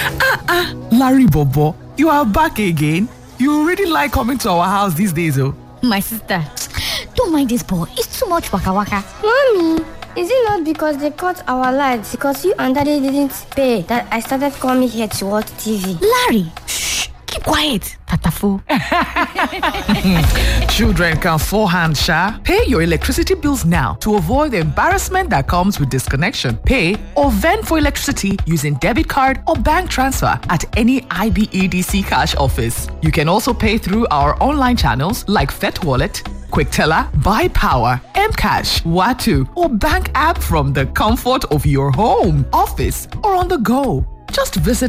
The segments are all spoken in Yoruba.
Larry Bobo, you are back again. You really like coming to our house these days, oh. My sister, don't mind this boy. It's too much waka waka. Mommy, is it not because they cut our lights because you and daddy didn't pay that I started coming here to watch TV? Larry, shh, keep quiet. Tatafo. Children can forehand, Sha. Pay your electricity bills now to avoid the embarrassment that comes with disconnection. Pay or vend for electricity using debit card or bank transfer at any IBEDC cash office. You can also pay through our online channels like Fet Wallet, QuickTeller, Buy Power, Mcash, Watu, or bank app from the comfort of your home, office, or on the go. Just visit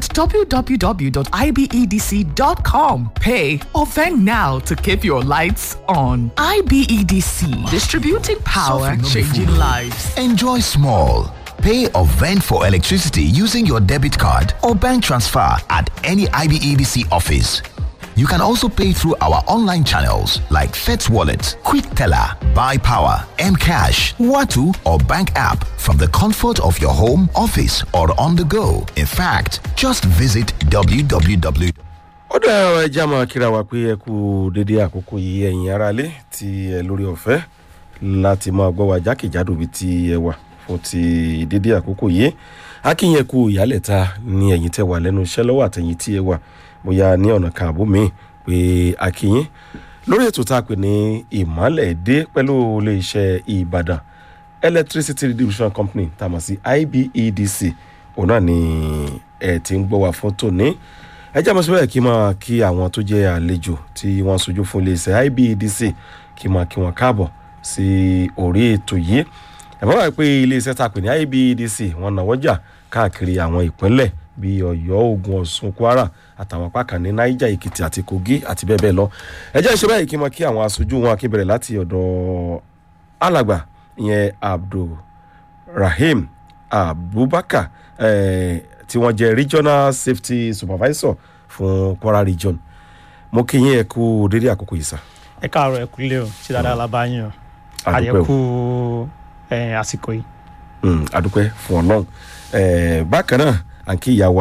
www.ibedc.com. Pay or vend now to keep your lights on. IBEDC, distributing power, Soften no be changing fool. lives. Enjoy small. Pay or vend for electricity using your debit card or bank transfer at any IBEDC office. You can also pay through our online channels like FETS Wallet, Quick Teller, Buy Power, Mcash, Watu, or bank app from the comfort of your home, office, or on the go. In fact, just visit www. ó dá ẹja máa kíra wa pé ẹ kú dédé àkókò yìí ẹ̀yin aráalé tí ẹ lórí ọ̀fẹ́ láti máa gbọ́ wa jákèjádò bí ti ẹ wà fún ti dédé àkókò yìí akínyẹn kú ìyálẹ̀ta ní ẹ̀yìn tẹ wà lẹ́nu iṣẹ́ lọ́wọ́ àtẹ̀yìn tí ẹ wà bóyá ní ọ̀nà kan àbó mi pé akínyẹn lórí ètò tá a pè ní ìmọ̀lẹ̀ dé pẹ̀lú iléeṣẹ́ ìbàdàn electricity distribution company tá a mọ̀ sí ibedc òun náà ni ẹ ti ń gbọ́ wa fún tòní ẹ jẹ́ àmọ́sí bẹ́ẹ̀ kí n máa kí àwọn tó jẹ́ àlejò tí wọ́n sojú fún iléeṣẹ́ ibedc kí n máa kí wọn káàbọ̀ sí orí ètò yìí ẹ̀ mọ́ wá pé iléeṣẹ́ tá a pè ní ibedc wọ́n náwó jà káàkiri àwọn ìpínlẹ̀ bíi ọ̀yọ́ ogun ọ̀ṣun kwara àtàwọn apá kan ní niger èkìtì àti kogi àti bẹ́ẹ̀ bẹ́ẹ̀ lọ ẹ jẹ́ ìṣe báyìí kí n máa kí àwọn aṣojú wọn akínbẹ̀rẹ̀ láti ọ̀dọ̀ alàgbà ìyẹn abdulrahim abubakar eh, tí wọ́n jẹ́ regional safety supervisor fún kwara region mo kí yín ẹ kú dédé àkókò yìí sá. ẹ káàárọ̀ ẹ kúlẹ̀ o ṣe dáadáa la bá yín o Àdúpẹ́ o. àyẹ̀kú ẹ̀, àsìkò yìí. Mm, adúpẹ́ fún ọlọ́run Eh, bákan náà à ń kí ìyàwó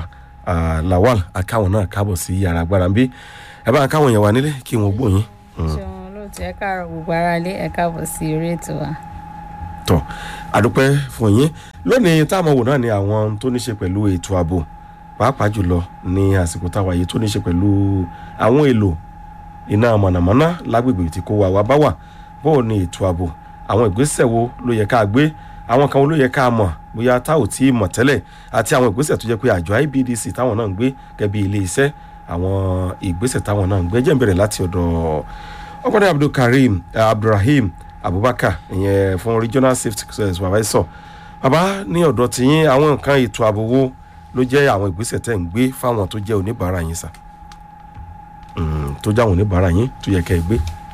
lawal akáwọn náà káàbọ̀ sí yàrá agbára ń bí ẹ bá káwọn èèyàn wà nílé kí wọ́n gbóyin ṣeun olóòtú ẹ káàárọ̀ gbogbo ara lé ẹ káàbọ̀ sí orí ètò wa. tọ̀ adúpẹ́ fún yín lónìí táwọn wò náà ni àwọn tó ní ṣe pẹ̀lú ètò ààbò pàápàá jùlọ ní àsìkò táwa yìí tó ní ṣe pẹ̀lú àwọn èlò iná mọ̀nàmọ́ná lágbègbè tí kò wà wá bá wà bóò ni ètò ààbò àwọn ìgbésẹ̀ wo ló yẹ ká gbé àwọn kan wo ló yẹ ká mọ̀ bóyá tá ò tí ì mọ̀ tẹ́lẹ̀ àti àwọn ìgbésẹ̀ tó jẹ́ pé àjọ ibdc táwọn náà ń gbé gẹ́gẹ́ bí ilé iṣẹ́ àwọn ìgbésẹ̀ táwọn náà ń gbé jẹ́ ń bẹ̀rẹ̀ láti ọ̀dọ̀ ọgbọ́dọ̀ abdulkareem eh, abdulrahim abubakar ìyẹn fún regional safety supervisor bàbá ní ọ̀dọ̀ tiyín àwọn nǹkan ètò ààbò wo ló jẹ́ àwọn ìgbésẹ̀ tẹ̀ ń gbé fáwọn tó jẹ́ oníbàárà yín sà Mm, tó jẹ́ àwọn oníbàárà yín tó yẹ kẹ́ ẹ gbé.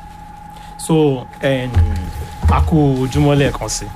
so em, a kú ojúmọ́ lẹ́ẹ̀kan sí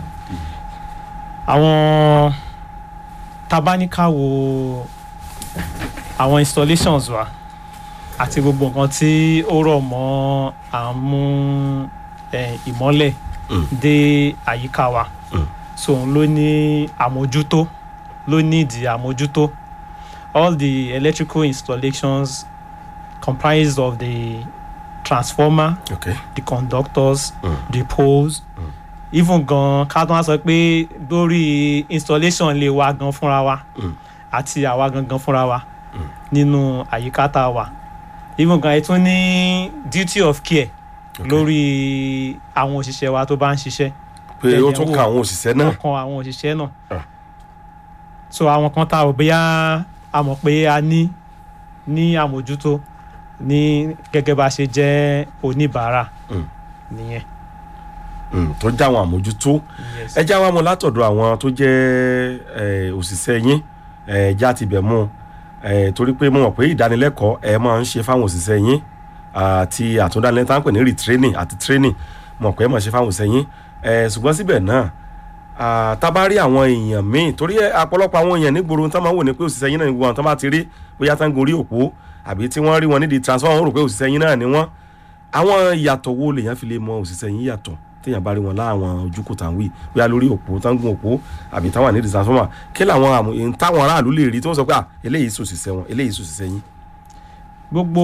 àwọn tabaníkà wo àwọn installations wa àti gbogbo nǹkan tí ó rọ̀ mọ́ àmú em, ìmọ́lẹ̀ Mm. dé àyíká wa Mm. so òun ló ní àmójútó ló nídìí àmójútó all the electrical installations comprised of the transformer okay. the conductors Mm. the poles even gan ká tó wá sọ pé lórí installation lè wa gan fúnra wa Mm. àti àwa gangan fúnra wa nínú àyíká tá a wà even gan ẹ tún ní duty of care Okay. lórí àwọn òṣìṣẹ́ wa tó bá ń ṣiṣẹ́ pé ó Ẹ̀yẹ̀ tún wò. ka àwọn òṣìṣẹ́ náà. kan àwọn òṣìṣẹ́ náà Ah. so àwọn kan tá a rò bóyá a mọ̀ pé a ní ní àmójútó ní gẹ́gẹ́ bá a ṣe jẹ́ oníbàárà Mm. nìyẹn. Mm, tó já àwọn àmójútó Yes. ẹ já wa mọ látọ̀dọ̀ àwọn tó jẹ́ eh, òṣìṣẹ́ yín ẹ já ti bẹ̀ mú ẹ torí pé mo mọ̀ pé ìdánilẹ́kọ̀ọ́ ẹ máa ń ṣe fáwọn òṣìṣẹ́ yín àti àtúndánilẹ́ tá à ń pè ní retraining àti training mo mọ̀ pé ẹ máa ṣe fáwọn òṣìṣẹ́ yín ẹ ṣùgbọ́n síbẹ̀ náà ah, tá a bá rí àwọn èèyàn míì torí ẹ, ọ̀pọ̀lọpọ̀ àwọn èèyàn nígboro tán máa ń wò ní pé òṣìṣẹ́ yín náà ní gbogbo àwọn tán bá ti rí bóyá tán gorí òpó àbí tí wọ́n rí wọn nídìí transformer wọn rò pé òṣìṣẹ́ yín náà ni wọ́n àwọn ìyàtọ̀ wo lèèyàn fi lè mọ òṣìṣẹ́ yín yàtọ̀ téèyàn bá rí wọn láwọn ojúkò tá à ń wí bóyá lórí òpó tá ń gun òpó àbí táwọn àní transformer kí làwọn àmọ èyí táwọn aráàlú lè rí tí wọ́n sọ pé à eléyìí sòṣìṣẹ́ wọn eléyìí sòṣìṣẹ́ yín. gbogbo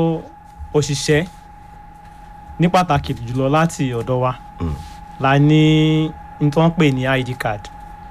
òṣìṣẹ́ ní pàtàkì jùlọ láti ọ̀dọ̀ wa Mm. la ní n tó ń pè ní id card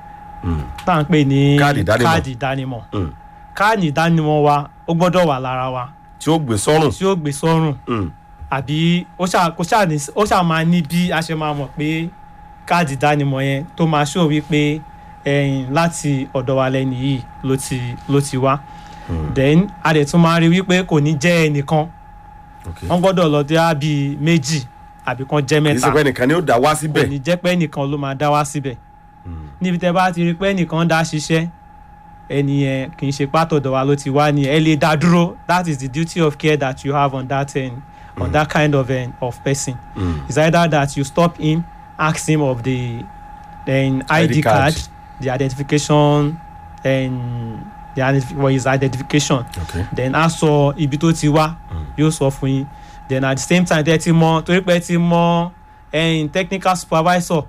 Mm. tá à ń pè ní Káàdì ìdánimọ̀. káàdì ìdánimọ̀ Mm. káàdì ìdánimọ̀ wa ó gbọ́dọ̀ wà lára wa tí ó gbé sọ́rùn. tí ó gbé sọ́rùn Mm. àbí ó ṣáà kó ṣáà ní ó ṣáà máa ní bí a ṣe máa mọ̀ pé káàdì ìdánimọ̀ yẹn tó máa ṣó wípé ẹ̀yìn láti ọ̀dọ̀ wa lẹ́nu yìí ló ti ló ti wá then a dẹ̀ tún máa rí wípé kò ní jẹ́ ẹnìkan Okay. wọ́n gbọ́dọ̀ lọ dé á bíi méjì àbí kan jẹ́ kì í mẹ́ta ṣe pé nìkan ni ó dá wá kò síbẹ̀. ní jẹ́ pé ẹnìkan ló máa dá wá síbẹ̀ níbi tẹ́ bá ti rí pé ẹnìkan dá ṣiṣẹ́ ẹni yẹn kì í ṣe pátọ̀dọ̀ wa ló ti wá ni ẹ lè dá dúró that is the duty of care that you have on that end, on that kind of end, of person Mm. it's either that you stop him ask him of the then ID ID, card. card, the identification and the identif well, his identification Okay. then a sọ ibi tó ti wá yóò sọ fún yín then at the same time tẹ́ ti mọ torí pé ẹ ti mọ ẹyin technical supervisor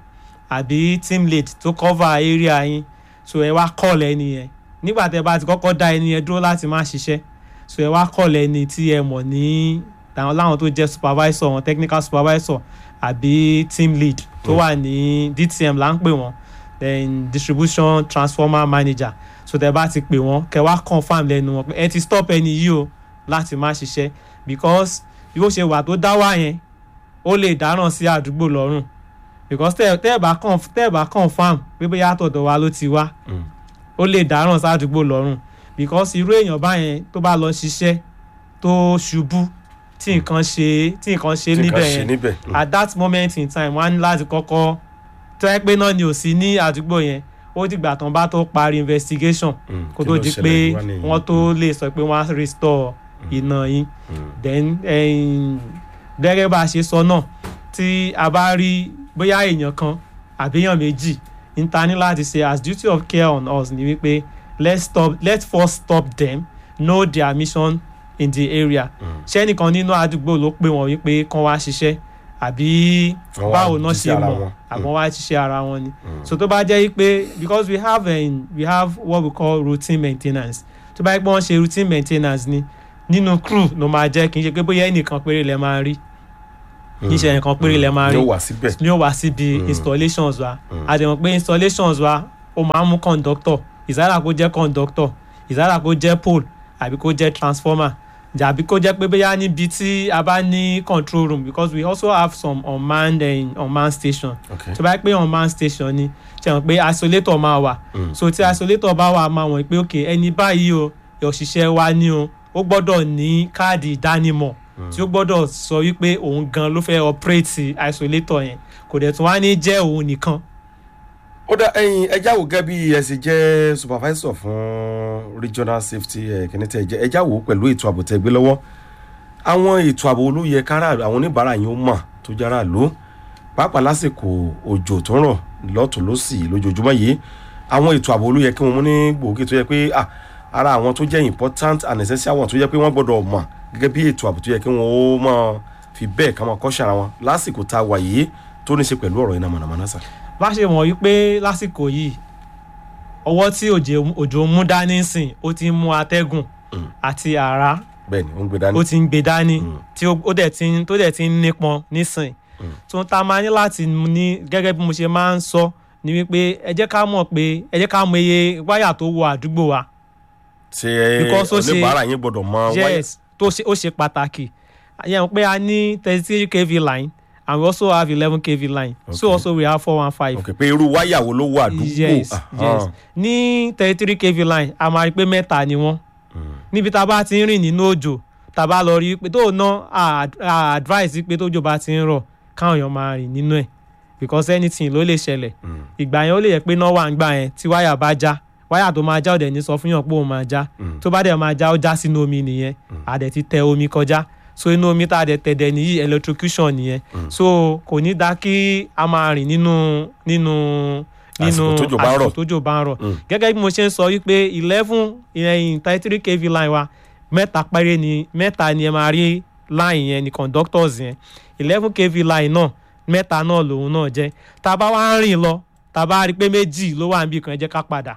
àbí team lead tó cover area yín so ẹ wá call ẹni yẹn nígbà tẹ́ bá ti kọ́kọ́ dá ẹni yẹn dúró láti má ṣiṣẹ́ so ẹ wá call ẹni tí ẹ mọ̀ ní àwọn láwọn tó jẹ́ supervisor wọn technical supervisor àbí team lead tó wà ní dtm là ń pè wọ́n then distribution transformer manager so tẹ́ bá ti pè wọ́n kẹ́ wá confam lẹ́nu wọn pé ẹ ti stop ẹni yìí o láti má ṣiṣẹ́ because bí ó ṣe wà tó dá wà yẹn ó lè dáràn sí àdúgbò lọ́rùn because tẹ́ tẹ́ ẹ̀ bá conf tẹ́ ẹ̀ bá confam pé bóyá àtọ̀dọ̀ wa ló ti wá Mm. ó lè dáràn sí àdúgbò lọ́rùn because irú èèyàn báyẹn tó bá lọ ṣiṣẹ́ tó ṣubú tí nǹkan ṣe tí nǹkan ṣe tí nǹkan níbẹ̀ ṣe yẹn níbẹ̀. Mm. at that moment in time wọ́n á ní láti kọ́kọ́ tó yẹ pé náà ni ò sí ní àdúgbò yẹn ó dìgbà tán bá tó parí investigation Mm. kó Kí tó ló di ṣẹlẹ̀ pé wá nìyí? wọ́n tó lè sọ pé wọ́n á restore iná yín Mm. then ẹ̀yìn, gẹ́gẹ́ bá a ṣe sọ náà tí a bá rí bóyá èèyàn kan àbíyàn méjì ń ta ní láti ṣe as duty of care on us ni wípé let's stop let's first stop them know their mission in the area ṣé nìkan nínú àdúgbò ló pè wọ́n wípé kán wá ṣiṣẹ́ àbí Wọ́n wá báwo náà jíṣẹ́ ṣe ara mọ̀ wọn. àbọ̀ wá ṣiṣẹ́ ara wọn ni so tó bá jẹ́ pé because we have um, we have what we call routine maintenance tó bá yẹ pé wọ́n ṣe routine maintenance ni nínú crew ló máa jẹ́ kì í ṣe pé bóyá ẹnìkan péré lẹ máa rí kì í ṣe ẹnìkan péré lẹ máa rí yóò wá síbẹ̀. ni ó wá síbi installations wa a dẹ̀ mọ̀ pé installations wa ó máa ń mú conductor ìsára kó jẹ́ conductor ìsára kó jẹ́ pole àbí kó jẹ́ transformer àbí kó jẹ́ pé bóyá níbi tí a bá ní control room because we also have some unmanned uh, unmanned station Okay. tó bá yẹ pé unmanned station ni ṣe hàn pé isolator máa wà so tí isolator bá wà máa wọ̀n pé ok ẹni báyìí o òṣìṣẹ́ wa ni o ó gbọ́dọ̀ ní káàdì ìdánimọ̀ tí ó gbọ́dọ̀ sọ wípé òun gan ló fẹ́ operate isolator yẹn kò dẹ̀ tún wá ní jẹ́ òun nìkan ó dá ẹyin ẹjá wò gẹ́gẹ́ bí ẹ sì jẹ́ supervisor fún regional safety ẹ̀ kìíní tẹ̀ jẹ́ ẹjá wò pẹ̀lú ètò ààbò tẹ̀ gbé lọ́wọ́ àwọn ètò ààbò ló yẹ kára àwọn oníbàárà yín ó mọ̀ tó jára lò pàápàá lásìkò òjò tó ń rọ̀ lọ́tún lọ́sì lójoojúmọ́ yìí àwọn ètò ààbò ló yẹ kí wọ́n mú ní gbòógì tó yẹ pé ah, ara àwọn tó jẹ́ important and essential one tó yẹ pé wọ́n gbọ́dọ̀ mọ̀ gẹ́gẹ́ bí ètò ààbò tó yẹ kí wọ́n ó mọ̀ fi bẹ́ẹ̀ ká máa kọ́ṣẹ́ ara wọn lásìkò tá a wà yìí tó ní í ṣe pẹ̀lú ọ̀rọ̀ iná mọ̀nàmọ́ná sà. bá ṣe mọ̀ wípé lásìkò yìí ọwọ́ tí òjò òjò mú dání sìn ó ti ń mú atẹ́gùn àti àrá bẹ́ẹ̀ ni ó ń gbé dání. ó ti ń gbé dání tí ó ó dẹ̀ ti ń tó dẹ̀ ti ń nípọn nísìn tó ń ta máa ní láti ní gẹ́gẹ́ bí mo ṣe máa ń sọ ni wípé ẹ jẹ́ ká mọ̀ pé ẹ jẹ́ ká mọ iye wáyà tó wọ àdúgbò wa ṣe Because ó ṣe- oníbàárà yín gbọ́dọ̀ mọ wáyà yes tó ṣe ó ṣe pàtàkì yẹn pé a ní thirty three kv line and we also have eleven kv line so Okay. also we have four one five ok pé irú wáyà wo ló wà àdúgbò yes Aha. yes ní thirty three kv line a máa rí i pé mẹ́ta ni wọ́n níbi tá a bá ti ń rìn nínú òjò tá a bá lọ rí i pé tó ná a a advice pé tójò bá ti ń rọ̀ káwọn èèyàn máa rìn nínú ẹ̀ because anything ló lè ṣẹlẹ̀ ìgbà yẹn ó lè yẹ pé náà wà ń gbà yẹn tí wáyà bá já wáyà tó máa já ọ̀dẹ̀ ní sọ fún yàn pé òun máa já tó bá dẹ̀ máa já ó já sínú omi nìyẹn àdẹ̀ ti tẹ omi kọjá so inú omi tá a dẹ̀ tẹ̀dẹ̀ nìyí electrocution nìyẹn so kò ní dá kí a máa rìn nínú nínú nínú Àsìkò tójò bá ń rọ̀. tójò bá ń rọ̀ gẹ́gẹ́ bí mo ṣe ń sọ wípé eleven ìyẹn thirty three kv line wa mẹ́ta péré ni mẹ́ta ni ẹ máa rí line yẹn ni conductors yẹn eleven kv line náà mẹ́ta náà lòun náà jẹ́ tá a bá wá ń rìn lọ tá a bá rí i pé méjì ló wà níbi kan ẹ jẹ́ ká padà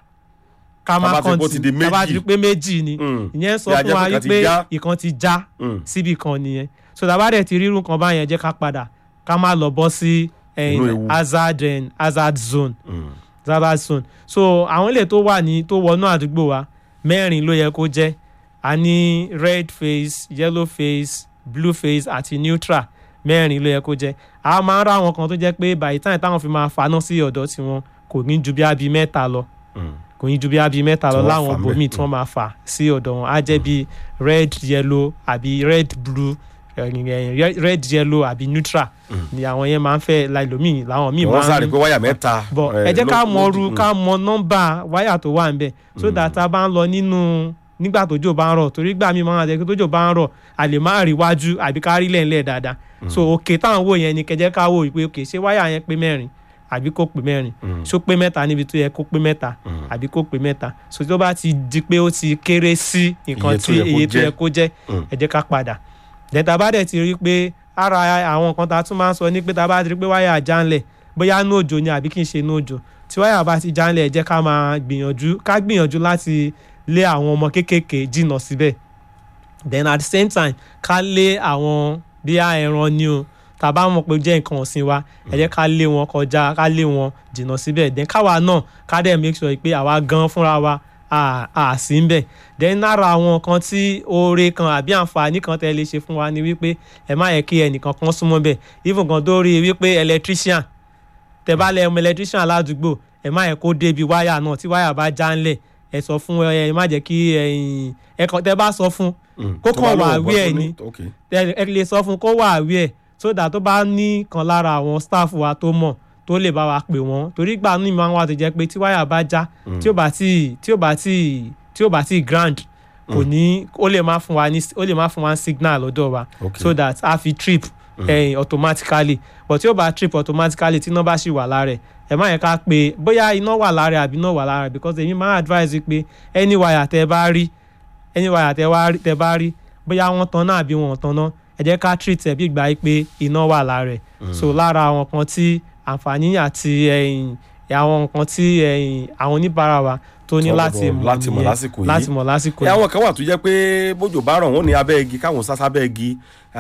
ká Tá má bá ti bó ti di kọ́ntì tá bá méjì. ti rí i pé méjì ni Mm. ìyẹn sọ Bí a fún jẹ́ wa pé kan ti wípé já. ìkan ti já Mm. síbi kan nìyẹn so tá a bá dẹ̀ ti rírun kan báyẹn jẹ́ ká padà ká má lọ bọ́ sí eh, Inú ewu. hazard eh, hazard zone Mm. hazard zone so àwọn ilé tó wà ní tó wọnú àdúgbò wa mẹ́rin ló yẹ kó jẹ́ a ní red face yellow face blue face àti neutral mẹ́rin ló yẹ kó jẹ́ a máa ń rá àwọn kan tó jẹ́ pé by the time táwọn fi máa faná sí ọ̀dọ̀ tiwọn kò ní ju bí abi mẹ́ta lọ Mm. kò ní ju bí abi mẹ́ta Tí lọ wọ́n láwọn fà ń bẹ̀. bòmíì tí wọ́n máa fà sí ọ̀dọ̀ wọn á jẹ́ bí red yellow àbí red blue eh, eh, red yellow àbí neutral ni àwọn yẹn máa ń fẹ́ láìlómìn làwọn míì wọ́n máa sáré ń pé wáyà mẹ́ta. bọ eh, ẹ jẹ́ ká ló- mọ ló- ru mm. ká mọ nọ́mbà wáyà tó wà níbẹ̀ so that a bá ń lọ nínú nígbà tójò bá ń rọ̀ torí gbà mí máa ń jẹ́ pé tójò bá ń rọ̀ a lè má rí wájú àbí ká rí lẹ́ńlẹ̀ dáadáa so òkè táwọn wò yẹn ni kẹjẹ́ ká wò pé òkè ṣé wáyà yẹn pé mẹ́rin àbí kò pé mẹ́rin ṣó pé mẹ́ta níbi tó yẹ kó pé mẹ́ta àbí kò pé mẹ́ta so tó bá ti di pé ó ti kéré sí nǹkan Iye tó tí yẹ kó iye tó jẹ́. yẹ kó jẹ́ Mm. ẹ jẹ́ ká padà dẹ̀ta bá dẹ̀ ti rí pé ara àwọn nǹkan tá a tún máa ń sọ ní pé tá a bá ti rí pé wáyà jánlẹ̀ bóyá ní òjò ni àbí kì í ṣe ní òjò tí wáyà bá ti jánlẹ̀ ẹ jẹ́ ká máa gbìyànjú ká gbìyànjú láti lé àwọn ọmọ kéékèèké jìnnà síbẹ̀ then at the same time ká lé àwọn bí a ẹran ni o tá a bá mọ̀ pé ó jẹ́ nǹkan ọ̀sìn wa ẹ jẹ́ ká lé wọn kọjá ká lé wọn jìnnà síbẹ̀ then káwa náà ká dẹ̀ make sure pé àwa gan fúnra wa à à sí ń bẹ̀ then lára àwọn nǹkan tí oore kan àbí àǹfààní kan tẹ́ lè ṣe fún wa ni wípé ẹ má yẹ kí ẹnìkan kan súnmọ́ bẹ̀ even kan tó rí i wípé electrician tẹ bá lẹ ọmọ electrician ládùúgbò ẹ má yẹ kó débi wáyà náà tí wáyà bá já ńlẹ̀ ẹ sọ fún ẹ ẹ má jẹ́ kí ẹ̀yin ẹ kàn tẹ bá sọ fún Mm. kó Tó bá kàn wà lóun wí bọ́ ẹ̀ tó ní ok. ẹ ẹ lè sọ fún kó wà àwí ẹ so that tó bá ní kan lára àwọn staff wa tó mọ̀ tó lè bá wa pè wọ́n torí gbà ní ìmọ̀ àwọn àti jẹ́ pé tí wáyà bá já tí ó bá tí tí ó bá tí tí ó bá tí grand kò ní ó lè má fún wa ní ó lè má fún wa ní signal lọ́dọ̀ wa Okay. so that a fi trip eh, automatically but tí ó bá trip automatically tí iná bá ṣì wà lára ẹ̀ ẹ má yẹ ká pé bóyá iná wà lára ẹ̀ àbí iná wà lára ẹ̀ because èmi máa advise pé any wire tẹ bá rí any wire tẹ wá rí tẹ bá rí bóyá wọ́n tan náà àbí wọn ò tan náà ẹ jẹ́ ká treat ẹ̀ bí ìgbà yìí pé iná wà lára ẹ̀ so lára àwọn kan tí àǹfààní àti ẹ̀yìn àwọn nǹkan tí ẹ̀yìn àwọn oníbàárà wa tó ní Tọ́ láti gbọ́dọ̀ mọ̀ láti mọ̀ nìyẹn. lásìkò yìí. láti mọ̀ lásìkò ẹ yìí. àwọn kan wà tó jẹ́ pé bójò bá rọ̀ wọ́n ní abẹ́ igi káwọn sá sábẹ́ igi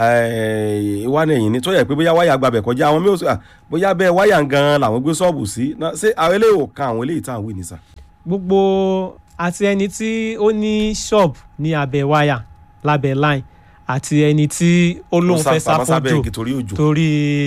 eh, wá ní ẹ̀yìn ni tó yẹ pé bóyá wáyà gbabẹ̀ kọjá àwọn mìíràn sọ, "Ah, bóyá bẹ́ẹ̀ wáyà gan làwọn gbé ṣọ́ọ̀bù sí Ná- ṣé àwọn eléyìí ò kan àwọn eléyìí tá à ń wí ní sà. gbogbo àti ẹni tí ó ní shop ní abẹ́ wáyà lábẹ́ line àti ẹni tí ó lóun Ó sá fẹ́ sá pamọ́ sábẹ́ fójò igi torí òjò. torí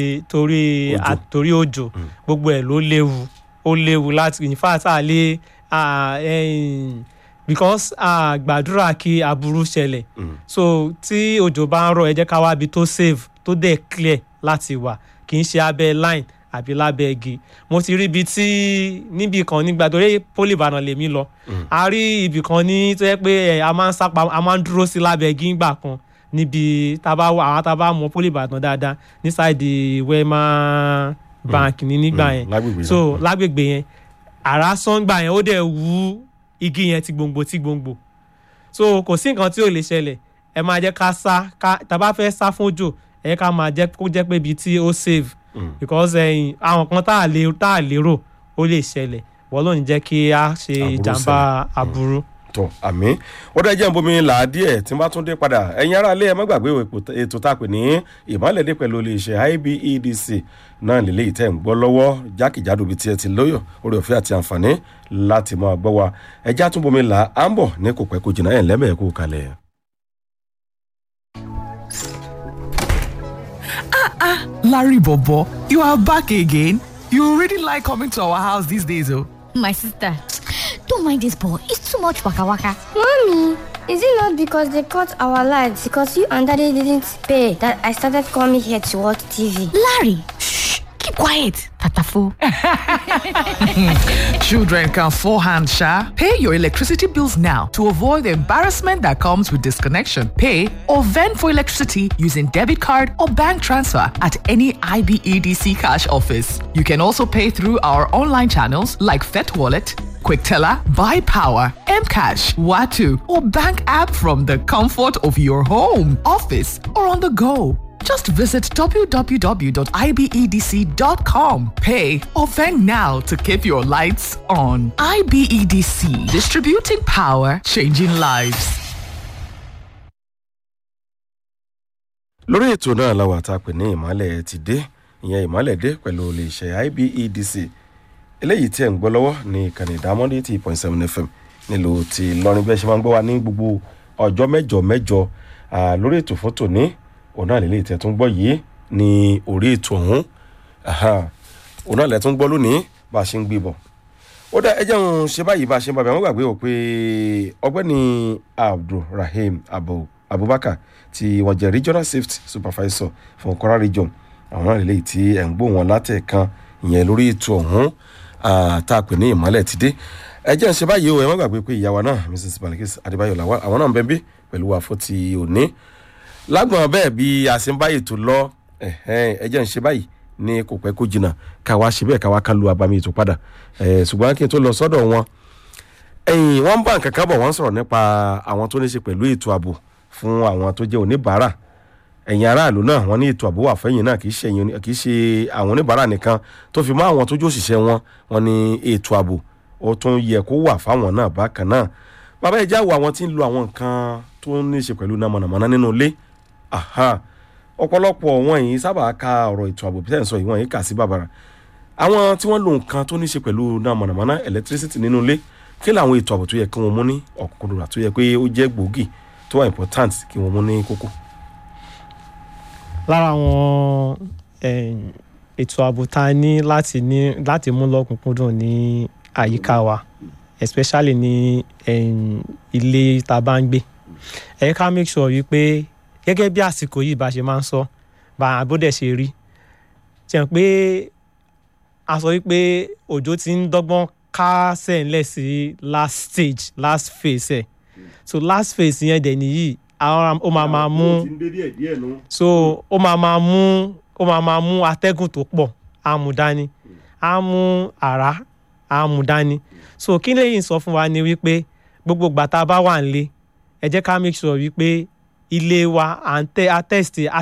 torí Òjò. a- torí òjò gbogbo ẹ̀ ló léwu ó léwu láti in fact a lè a, ẹ̀yìn, because a gbàdúrà kí aburú ṣẹlẹ̀ so tí òjò bá ń rọ̀ ẹ jẹ́ ká wá ibi tó safe tó dẹ̀ clear láti wà kì í ṣe abẹ́ line àbí lábẹ́ igi mo ti rí ibi tí níbi kan nígbà torí poli ìbàdàn lèmi lọ a rí ibì kan ní tó yẹ pé ẹ, a máa ń sápa a máa ń dúró sí lábẹ́ igi ńgbà kan níbi tábà wà àwọn tábà mọ poli ìbàdàn dáadáa ní sáìdì wema bank ní nígbà Mm, yẹn lágbègbè so náà. lágbègbè yẹn àrá sọ́ngbà yẹn ó dẹ̀ wú igi yẹn ti gbòǹgbò ti gbòǹgbò so kò sí nǹkan tí ò lè ṣẹlẹ̀ ẹ máa jẹ́ ká sá ká tàbá fẹ́ sá fún òjò ẹ ká máa jẹ́ kó jẹ́ pé ibi tí ó save because ẹyin àwọn kan tá a lè tá a lérò ó lè ṣẹlẹ̀ wọ́n ló ń jẹ́ kí a ṣe Aburú ìjàmbá ṣẹlẹ̀. aburú. tọ àmì ó dá jẹ́ nbomi là á díẹ̀ tí n bá tún dé padà ẹ̀yin ará ilé ẹ má gbàgbé èpò- ètò tá a pè ní ìmọ̀lẹ́dẹ́ pẹ̀lú iléeṣẹ́ ibedc náà lélẹ́yìí tẹ̀ ń gbọ́ lọ́wọ́ jákèjádò bíi tiẹ̀ ti lóyọ̀ orí ọ̀fẹ́ àti àǹfààní láti máa gbọ́ wa ẹja tún bomi là á ń bọ̀ ní kò pẹ́ kó jìnnà ẹ̀ lẹ́mẹ̀ẹ́ kó kalẹ̀. Larry Bobo, you are back again. You really like coming to our house these days, oh. My sister, don't mind this boy. It's too much waka waka. Mommy, is it not because they cut our lights because you and daddy didn't pay that I started coming here to watch TV? Larry, shh, keep quiet. Tatafo. Children can forehand, Sha. Pay your electricity bills now to avoid the embarrassment that comes with disconnection. Pay or vend for electricity using debit card or bank transfer at any IBEDC cash office. You can also pay through our online channels like Fet Wallet, QuickTeller, Buy Power, Mcash, Watu, or bank app from the comfort of your home, office, or on the go. Just visit www.ibedc.com. Pay or vend now to keep your lights on. IBEDC, distributing power, changing lives. lórí ètò náà la wà tá a pè ní ìmọ̀lẹ̀ ti dé ìyẹn ìmọ̀lẹ̀ dé pẹ̀lú iléeṣẹ́ ibedc eléyìí tí ẹ̀ ń gbọ́ lọ́wọ́ ní ìkànnì ìdámọ́dé tí point seven fm nílùú ti lọ́rin bẹ́ẹ̀ ṣe máa ń gbọ́ wa ní gbogbo ọjọ́ mẹ́jọ mẹ́jọ ah, lórí ètò fún tòní òun náà lélẹ́yìí tẹ̀ tún gbọ́ yìí ní orí ètò ọ̀hún Aha. òun náà lẹ̀ tún gbọ́ lónìí bá a ṣe ń gbé bọ̀ ó dá ẹjẹ́ òun ṣe báyìí bá a ṣe ń bá bẹ̀rẹ̀ wọ́n gbàgbé ò pé ọgbẹ́ni abdulrahim abu abubakar tí wọ́n jẹ́ regional safety supervisor fún kwara region àwọn náà lélẹ́yìí tí ẹ̀ ń gbó wọn látẹ̀kan ìyẹn lórí ètò ọ̀hún ah, tá a pè ní ìmọ̀lẹ̀ ti dé ẹjẹ́ ń ṣe báyìí o ẹ má gbàgbé pé ìyàwó náà mrs balikis adébáyọ̀ làwọn àwọn náà ń bẹ́ẹ̀ bí pẹ̀lú wa fún ti òní lágbọ̀n bẹ́ẹ̀ bí a ṣe ń bá ètò lọ ẹ̀hẹ́n, ẹjẹ́ ń ṣe báyìí ní kò pẹ́ kó jìnnà káwa ṣe bẹ́ẹ̀ káwa ká lu abami ètò padà Eh, ṣùgbọ́n kí n tó lọ sọ́dọ̀ wọn ẹ̀yìn wọ́n ń bá nǹkan kábọ̀ wọ́n ń sọ̀rọ̀ nípa àwọn tó ní ṣe pẹ̀lú ètò ààbò fún àwọn tó jẹ́ oníbàárà ẹ̀yìn aráàlú náà wọ́n ní ètò ààbò wà fẹ́yìn náà kì í ṣe ẹ̀yin- kì í ṣe àwọn oníbàárà nìkan tó fi mọ́ àwọn tó jó òṣìṣẹ́ wọn wọ́n ní ètò ààbò ó tún yẹ kó wà fáwọn náà bákan náà bàbá ìjà wo àwọn tí ń lo àwọn nǹkan tó ní ṣe pẹ̀lú náà mọ̀nàmọ́ná nínú ilé Aha. ọ̀pọ̀lọpọ̀ wọn yìí sábà ka ọ̀rọ̀ ètò ààbò peter sọ yìí wọ́n yìí kà sí bàbàrà àwọn tí wọ́n lo nǹkan tó ní ṣe pẹ̀lú náà mọ̀nàmọ́ná electricity nínú ilé kí làwọn ètò ààbò tó yẹ kí wọ́n mú ní ọ̀kúnkúndùn àti tó yẹ pé ó jẹ́ gbòógì tó wà important kí wọ́n mú ní kókó. lára àwọn em, ètò ààbò tá a ní láti ní láti mú lọ́kùnkúndùn ní àyíká wa especially ní em, ilé tá a bá ń gbé ẹ ká make sure wípé gẹ́gẹ́ bí àsìkò yìí bá ṣe máa ń sọ bá abódẹ̀ ṣe rí ṣe pé a sọ wípé òjò ti ń dọ́gbọ́n kásẹ̀ ńlẹ̀ sí last stage last phase ẹ̀ so last phase yẹn dẹ̀ nìyí àwọn ó máa máa mú so ó máa máa mú ó máa máa mú atẹ́gùn tó pọ̀ á mú dání á mú àrá á mú dání so kí lèyìn sọ fún wa ni wípé gbogbo ìgbà tá a bá wà nílé ẹ jẹ́ ká make sure wípé ilé wa à ń tẹ́ a test